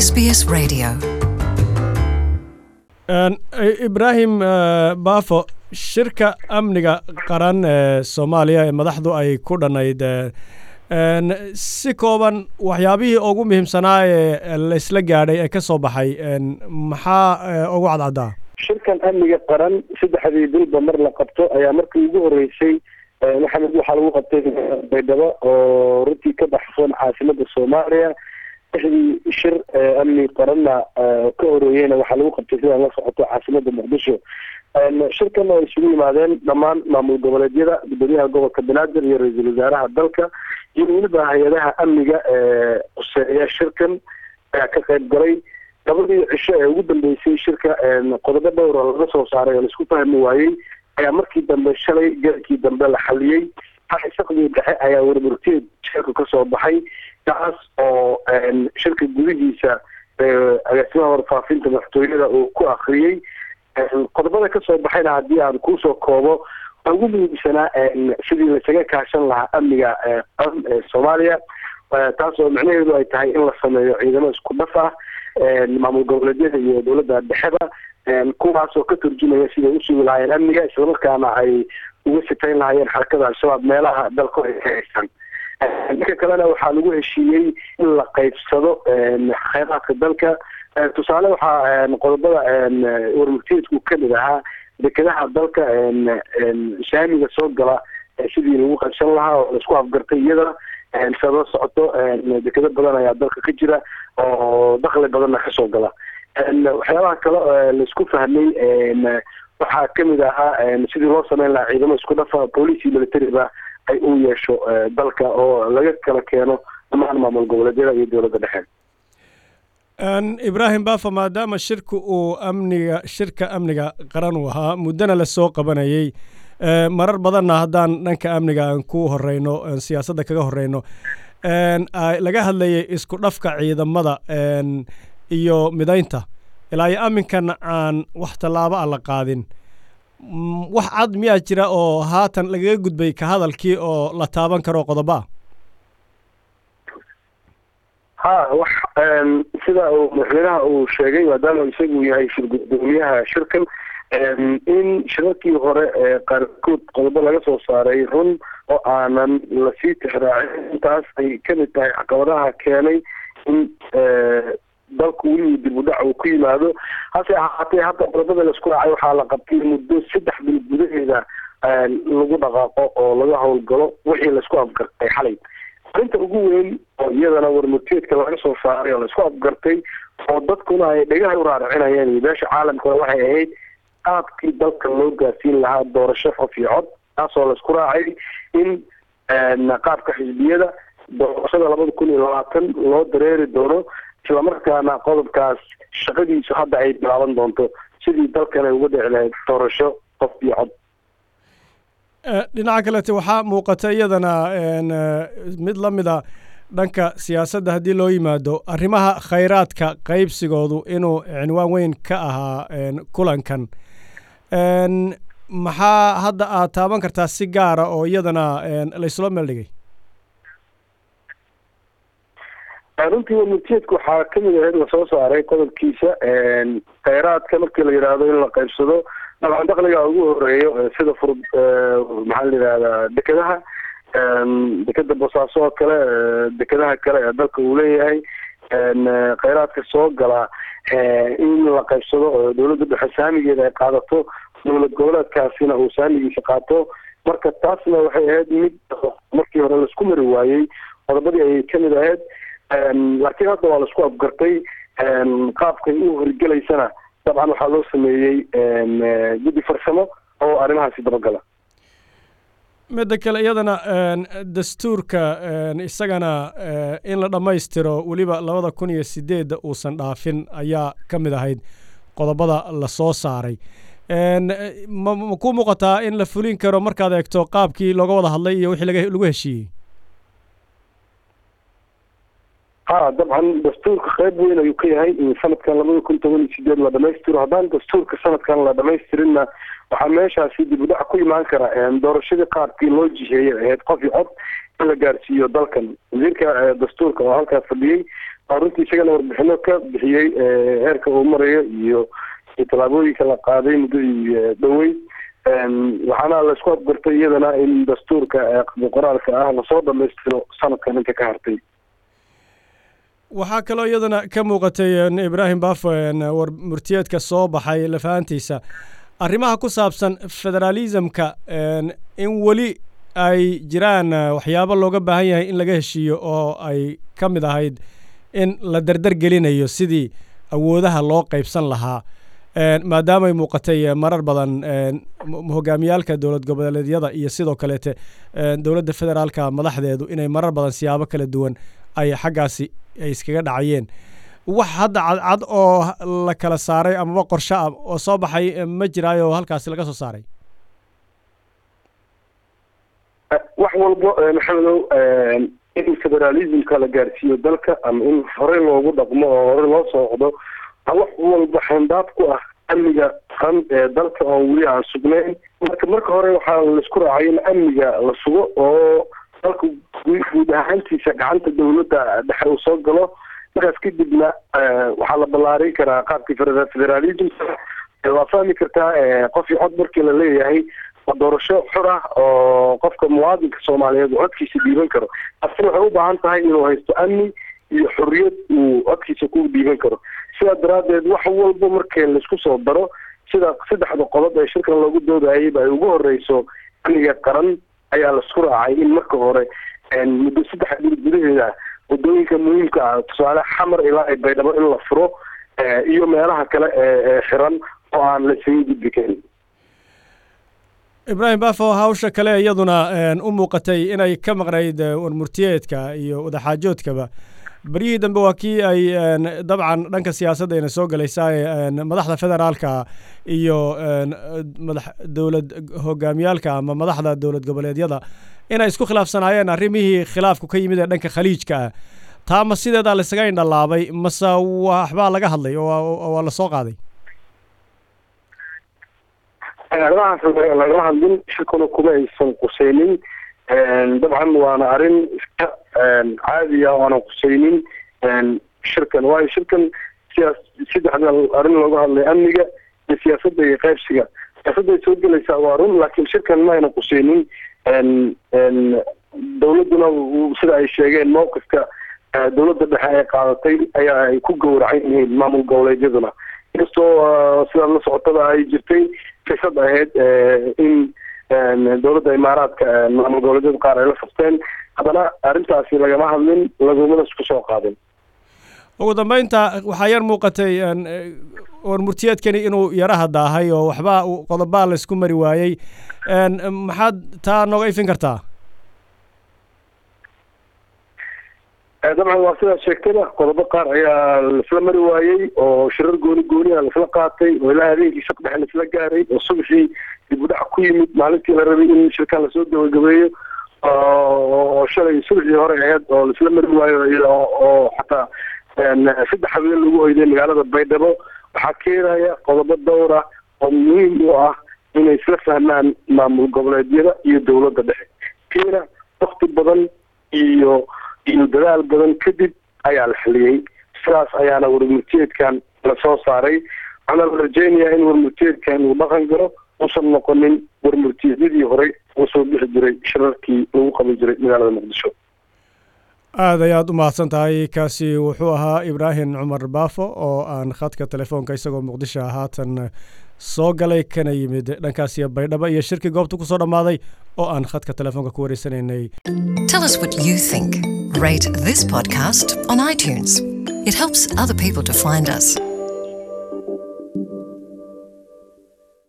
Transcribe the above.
SBS Radio. ibraahim baafo shirka amniga qaran ee soomaaliya ee madaxdu ay ku dhannayd si kooban waxyaabihii ugu muhiimsanaa ee laysla gaadhay ee ka soo baxay maxaa ugu cadcaddaa shirkan amniga qaran saddexdii bilba mar la qabto ayaa markii ugu horeysay maxamed waxaa lagu qabtay baydhabo oo runtii ka baxsan caasimada soomaaliya lixdii shir amni qaranna ka horeeyeyna waxaa lagu qabtay sidaan la socoto caasimada muqdisho shirkan oo isugu yimaadeen dhammaan maamul goboleedyada gudoomiyaha gobolka banaadir iyo ra-iisul wasaaraha dalka iyo weliba hay-adaha amniga ee quseeya shirkan ayaa ka qayb galay labadii cisho ee ugu dambeysay shirka qodobo dhowra laga soo saaray oo laisku fahmi waayey ayaa markii dambe shalay garkii dambe la xaliyey saqdii dhexe ayaa warburteed shirka kasoo baxay kaas oo shirka gudihiisa agaasimaha warfaafinta madaxtooyada uu ku akriyey qodobada kasoo baxayna haddii aan kuusoo koobo waa ugu muhiimsanaa sidii lasaga kaashan lahaa amniga qaran ee soomaaliya taas oo micnaheedu ay tahay in la sameeyo ciidamo isku dhaf ah maamul goboleedyada iyo dowladda dhexeba kuwaas oo ka turjumaya siday usugi lahaayeen amniga islamarkaana ay uga sifayn lahaayeen xarakada al-shabaab meelaha dalku ay ka haystaan dhanka kalena waxaa lagu heshiiyey in la qaybsado kheyraadka dalka tusaale waxaa qodobada warmurteedku kamid ahaa dekedaha dalka shaamiga soo gala sidii lagu qaybsan lahaa oo laisku afgartay iyadana siaad la socoto dekedo badan ayaa dalka ka jira oo dakli badanna kasoo gala waxyaabaha kale laisku fahmay waxaa kamid ahaa sidii loo sameyn lahaa ciidamo isku dhafa police iyo militariba ay u yeesho dalka oo laga kala keeno dhammaan maamul goboleedyada iyo dowladda dhexe ibraahim bafa maadaama shirka uu amniga shirka amniga qaran uu ahaa muddona lasoo qabanayey marar badanna haddaan dhanka amniga aan ku horeyno siyaasadda kaga horeyno laga hadlayay isku dhafka ciidamada iyo midaynta ilaa iyo aminkan aan wax tallaabo a la qaadin wax cad miyaa jira oo haatan lagaga gudbay ka hadalkii oo la taaban karo qodoba ha wax sida uu madaxweynaha uu sheegay maadaama isagu yahay shir gudoomiyaha shirkan in shirarkii hore qaarkood qodobo laga soo saaray run oo aanan lasii tixraacin intaas ay kamid tahay caqabadaha keenay in dalku weliba dib u dhac uu ku yimaado hase ahaatee hadda qodobada laisku raacay waxaa la qabtay muddo saddex bil gudaheeda lagu dhaqaaqo oo laga howlgalo wixii laisku afgartay xalay arrinta ugu weyn oo iyadana warmurteedka laga soo saaray oo laisku afgartay oo dadkuna ay dhegaha u raaracinayeen iyo beesha caalamkuna waxay ahayd qaabkii dalka loo gaarsiin lahaa doorasho qof iyo cod taasoo laisku raacay in qaabka xisbiyada doorashada labada kun iyo labaatan loo dareeri doono islamarkaana qodobkaas shaqadiisu hadda ay bilaaban doonto sidii dalkan ay uga dhici lahayd doorasho qof iyo cod dhinaca kalete waxaa muuqata iyadana mid la mida dhanka siyaasadda haddii loo yimaado arrimaha khayraadka qaybsigoodu inuu cinwaan weyn ka ahaa kulankan maxaa hadda aad taaban kartaa si gaara oo iyadana layslo meeldhigay runtii warmurteedka waxaa kamid ahayd lasoo saaray qodobkiisa kheyraadka markii la yidhaahdo in la qaybsado dabcan dakliga ugu horeeyo sida fur maxaa la yidhahdaa dekedaha dekeda boosaaso oo kale dekedaha kale ee dalka uu leeyahay kheyraadka soo gala in la qaybsado oo dowladda dhexe saamigeeda ay qaadato dowlad goboleedkaasina uu saamigiisa qaato marka taasna waxay ahayd mid markii hore laisku mari waayey qodobadii ayay kamid ahayd laakiin hadda waa laisku afgartay qaabkay u horgelaysana dabcan waxaa loo sameeyey guddi farsamo oo arrimahaasi dabagala midda kale iyadana dastuurka isagana in la dhammaystiro weliba labada kun iyo sideedda uusan dhaafin ayaa ka mid ahayd qodobada la soo saaray ma ku muuqataa in la fulin karo markaad eegto qaabkii looga wada hadlay iyo wixii laga lagu heshiiyey ha dabcan dastuurka qayb weyn ayuu ka yahay in sanadkan labada kun toban iyo sideed la dhamaystiro haddaan dastuurka sanadkan la dhamaystirinna waxaa meeshaasi dib u dhac ku imaan kara doorashadii qaabkii loo jiheeyay ahayd qof iyo cod in la gaarsiiyo dalkan wasiirka dastuurka oo halkaas fadhiyey oo runtii isagana warbixino ka bixiyey heerka uu marayo iyo tallaabooyinka la qaaday muddadii dhowey waxaana laisku adgartay iyadana in dastuurka qoraalka ah lasoo dhamaystiro sanadkan inta ka hartay waxaa kaloo iyadana ka muuqatay ibraahim bafo war murtiyeedka soo baxay lafahantiisa arrimaha ku saabsan federaalismka in weli ay jiraan waxyaabo looga baahan yahay in laga heshiiyo oo ay ka mid ahayd in la dardar gelinayo sidii awoodaha loo qaybsan lahaa maadaamay muuqatay marar badan hogaamiyaalka dowlad goboleedyada iyo sidoo kaleete dowladda federaalka madaxdeedu inay marar badan siyaabo kala duwan ay xaggaasi ay iskaga dhacayeen wax hadda cadcad oo la kala saaray amaba qorsho ah oo soo baxay ma jiraayo halkaasi laga soo saaray wax walbo maxamedow in federalismka la gaarsiiyo dalka ama in horey loogu dhaqmo oo horey loo socdo wax walba xandaab ku ah amniga qaran ee dalka oo weli aan sugnayn marka marka hore waxaa laisku raacay in amniga la sugo oo dalka guud ahaantiisa gacanta dawladda dhexe uu soo galo markaas kadibna waxaa la ballaarin karaa qaabkii federalismka waa fahmi kartaa qof iyo cod markii la leeyahay waa doorasho xor ah oo qofka muwaadinka soomaaliyeed uu codkiisa dhiiban karo taasina waxay u baahan tahay inuu haysto amni iyo xorriyad uu codkiisa ku dhiiban karo sidaa daraaddeed wax walba markii laisku soo daro sida saddexda qodob ee shirkan loogu doodayayba ay ugu horeyso amniga qaran ayaa laisku raacay in marka hore muddo saddex bil gudaheeda wadooyinka muhiimka ah tusaale xamar ilaa ay baydhabo in la furo iyo meelaha kale ee xiran oo aan la isaga gudbi karin ibraahim bafo hawsha kale iyaduna u muuqatay inay ka maqnayd warmurtiyeedka iyo wadaxaajoodkaba beryihii dambe waa kii ay dabcan dhanka siyaasadda ayna soo galaysaa madaxda federaalka iyo madax dowlad hogaamiyaalka ama madaxda dowlad goboleedyada inay isku khilaafsanaayeen arrimihii khilaafku ka yimid ee dhanka khaliijka ah taa ma sideedaa laisaga indhalaabay mase waxbaa laga hadlay oo waa lasoo qaaday arrimahaas lagama hadlin shirkuna kuma aysan qusaynin dabcan waana arrin iska caadi ah oo aanan qusaynin shirkan waayo shirkan siyaas saddexda arrin looga hadlay amniga iyo siyaasadda iyo qaybsiga siyaasadday soo gelaysaa waa run laakiin shirkan ma aynan qusaynin dawladduna sida ay sheegeen mowqifka dawladda dhexe ay qaadatay ayaa ay ku gowracan yihiin maamul goboleedyaduna inkastoo sidaad la socotada ay jirtay fisad ahayd in dowladda imaaraadka maamul goboleedyada qaar ay la furteen haddana arrintaasi lagama hadlin lagumana isku soo qaadin ugu dambeynta waxaa yar muuqatay warmurtiyeedkani inuu yaraha daahay oo waxba qodobaa la isku mari waayey maxaad taa nooga ifin kartaa dabcan waa sidaad sheegtayba qodobo qaar ayaa laisla mari waayey oo shirar gooni gooni a laisla qaatay oo ilaa habeenkii shaq dhexe laisla gaaray oo subaxii dib u dhac ku yimid maalintii la rabay in shirkan lasoo gabagabeeyo oo shalay subaxii hore aheyd oo laisla mari waayo oo xataa saddex habeen lagu hoyday magaalada baydhabo waxaa keenaya qodobo dhowr ah oo muhiim u ah inay isla fahmaan maamul goboleedyada iyo dowladda dhexe keena wakti badan iyo iyo dadaal badan kadib ayaa la xiliyey sidaas ayaana warmurtiyeedkan lasoo saaray waxaana la rajeynayaa in warmurtiyeedkan uu dhaqan galo uusan noqonin warmurtiyeedyadii horey uu soo bixi jiray shirarkii lagu qaban jiray magaalada muqdisho aad ayaad u mahadsan tahay kaasi wuxuu ahaa ibraahim cumar baafo oo aan khadka telefoonka isagoo muqdisho haatan soo galay kana yimid dhankaasiyo baydhabo iyo shirkii goobta ku soo dhammaaday oo aan khadka telefoonka ku wareysanaynay Tell us what you think. Rate this podcast on iTunes. It helps other people to find us.